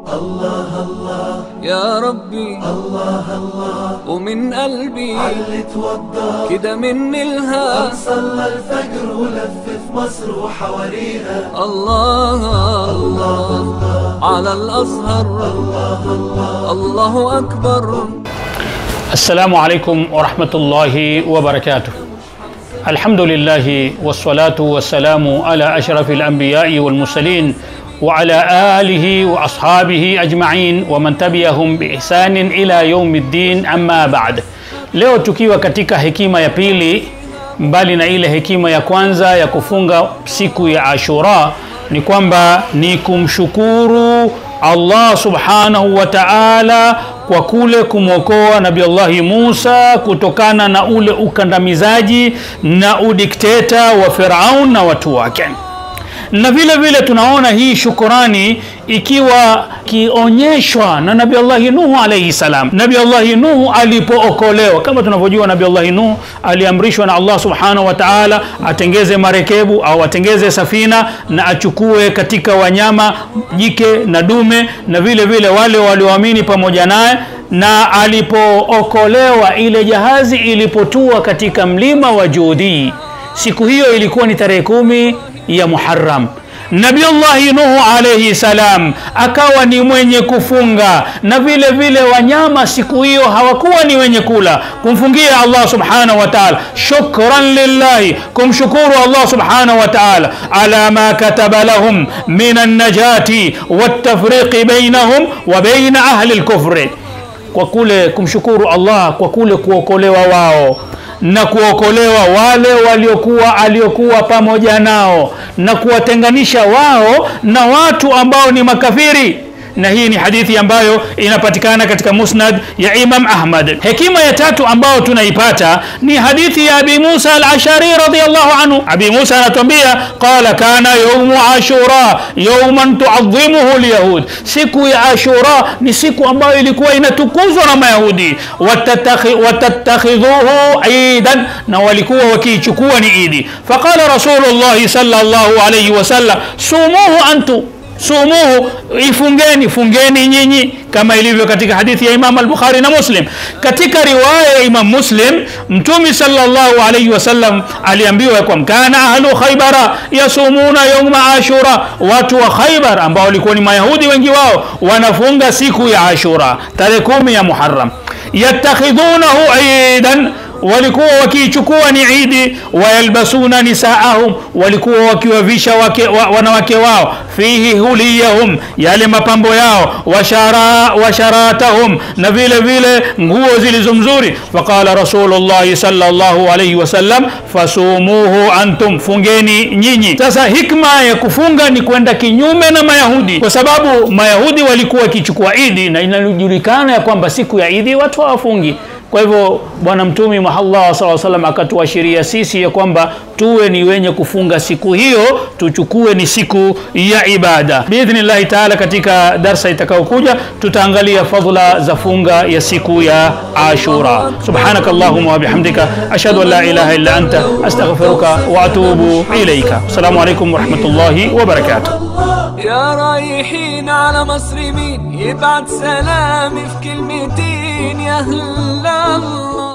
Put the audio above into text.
يا ربي ومن قلبي كده مني الها صلى الفجر ولف في مصر وحواليها الله الله على الأزهر الله أكبر السلام عليكم ورحمة الله وبركاته الحمد لله والصلاة والسلام على أشرف الأنبياء والمرسلين وعلى آله وأصحابه أجمعين ومن تبعهم بإحسان إلى يوم الدين أما بعد leo tukiwa katika hekima ya pili mbali na ile hekima ya kwanza ya kufunga siku ya ashura ni kwamba ni kumshukuru allah subhanahu wa taala kwa kule kumwokoa nabi allahi musa kutokana na ule ukandamizaji na udikteta wa firaun na watu wake na vile vile tunaona hii shukurani ikiwa kionyeshwa na nabi allahi nuhu alaihi salam nabi allahi nuhu alipookolewa kama tunavyojua nabi allahi nuhu aliamrishwa na allah subhanahu wa taala atengeze marekebu au atengeze safina na achukue katika wanyama jike na dume na vile vile wale walioamini pamoja naye na alipookolewa ile jahazi ilipotua katika mlima wa judii siku hiyo ilikuwa ni tarehe kumi ya muharam nabiullahi nuhu alaihi salam akawa ni mwenye kufunga na vile vile wanyama siku hiyo hawakuwa ni wenye kula kumfungia allah subhanahu wa taala shukran lillahi kumshukuru allah subhanahu wa taala ala ma kataba lahum min annajati waltafriqi bainahum wa baina ahli lkufri kwa kule kumshukuru allah kwa kule kuokolewa wao na kuokolewa wale waliokuwa aliokuwa pamoja nao na kuwatenganisha wao na watu ambao ni makafiri na hii ni hadithi ambayo inapatikana katika musnad ya imam ahmad hekima ya tatu ambayo tunaipata ni hadithi ya abi musa al-ashari radiallahu anhu abi musa anatuambia qala kana yaumu ashura yauman tuadhimuhu lyahud siku ya ashura ni siku ambayo ilikuwa inatukuzwa na mayahudi watattakhidhuhu idan na walikuwa wakiichukua ni idi faqala rasulullahi salllahu alaihi wasallam sumuhu antum sumuhu ifungeni fungeni nyinyi kama ilivyo katika hadithi ya imam al-bukhari na muslim katika riwaya ya imam muslim mtumi sallallahu alayhi wasallam aliambiwa kwa kana ahlu khaybara yasumuna yawma ashura watu wa khaybar ambao walikuwa ni mayahudi wengi wao wanafunga siku ya ashura tarehe kumi ya muharram yattakhidhunahu idan walikuwa wakiichukua ni idi wayalbasuna nisaahum walikuwa wakiwavisha wake, wa, wanawake wao fihi huliyahum yale mapambo yao washara, washaratahum na vile vile nguo zilizo mzuri faqala rasulullahi salllahu alaihi wasallam fasumuhu antum fungeni nyinyi sasa hikma ya kufunga ni kwenda kinyume na mayahudi kwa sababu mayahudi walikuwa wakichukua idi na inajulikana ya kwamba siku ya idi watu hawafungi kwa hivyo bwana mtumi muhallah saa salam akatuashiria sisi ya kwamba tuwe ni wenye kufunga siku hiyo tuchukue ni siku ya ibada biidhnillahi taala katika darsa itakayokuja tutaangalia fadhla za funga ya siku ya ashura subhanaka allahuma wabihamdika ashhadu an la ilaha illa anta astaghfiruka waatubu ilaika assalamu alaikum warahmatullahi wabarakatuh يا رايحين على مصر مين يبعت سلامي في كلمتين يا هلا الله